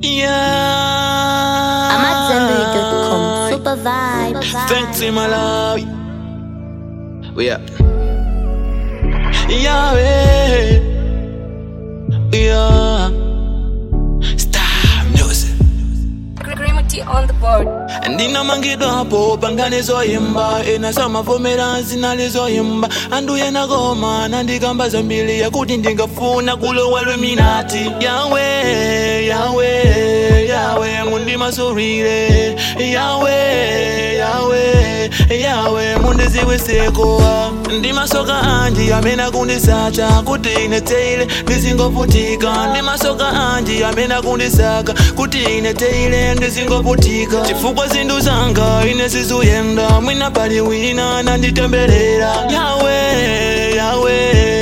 Yeah. I'm at zenbury.com. Super vibe. Thanks in my life. We up. Yahweh. Yeah. Star music. Grimity on the board. ndinamangidwa hapo pangane zoyimba ena samavomera zinalizoyimba anduye nakoma nandikamba zambiri yakuti ndingafuna kulowa lweminati yawe yawe yawe mundimasulire yawe yawe yawe mundiziwiseko ndimasoka anji amene kundisacha kuti ine teile ndizingovutika ndimasoka anji amene kundisaka kuti ine teile ndizingovutika chifukwa zinthu zanga ine sizuyenda mwina pali wina nanditemberera yawe yawe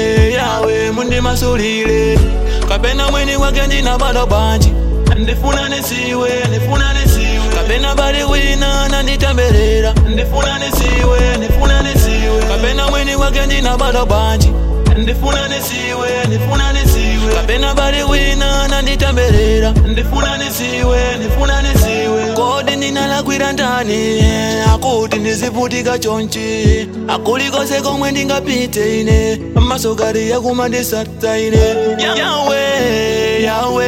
yawe mundimasulire kapena mwini wake ndinabala bwanji ndifuna nisiwe ndifuna nisiwe kapena pali wina nanditemberera ndifuna nisiwe ndifuna nisiwe kapena mwini wake ndinabala bwanji ndifuna nisiwe ndifuna nisiwe kapena pali wina nanditemberera ndifuna nisiwe ndifuna nisiwe kodi ndinalakwira ndani akuti ndizivutika chonchi akulikose komwe ndingapite ine masokari yakumandisata ine yawe yawe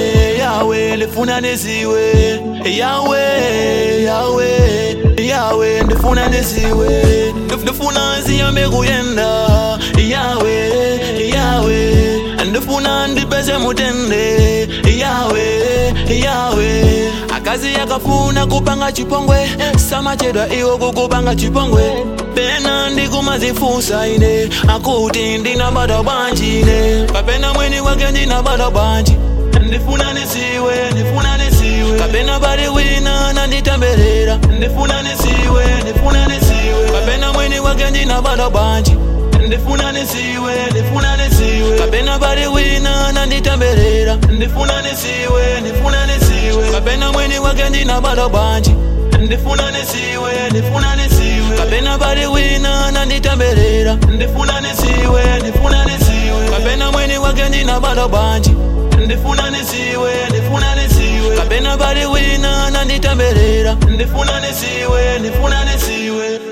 yawe ndifuna nisiwe yawe yawe yawe ndifuna nisiwe Ndif- ndifuna ziyambe kuyenda yawe yawe ndifuna ndipeze mutende yawe yawe akazi yakafuna kupanga chipongwe samachedwa iwo kukupanga chipongwe pena ndikumazifunsa ine akuti ndinabada bwanji ine kapena mweni wake ndinabada bwanji ndifuna nisiwe ndifuna nisiwe kapena pali wina nanditemberera ndifuna nisiwe ndifuna nisiwe kapena mweni wake ndinabada bwanji ndifuna nisiwe ndifuna nisiwe kapena pali wina nanditemberera ndifuna nisiwe ndifuna nisiwe kapena mweni wake ndinabada bwanji ndifuna nisiwe ndifuna nisiwe kapena pali wina nanditemberera ndifuna nisiwe ndifuna nisiwe kapena mweni wake ndinabada bwanji ndifuna nisiwe ndifuna nisiwe kapena pali wina nanditemberera ndifuna nisiwe ndifuna nisiwe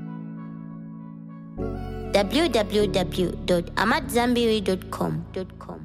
www.amatzambiri.com.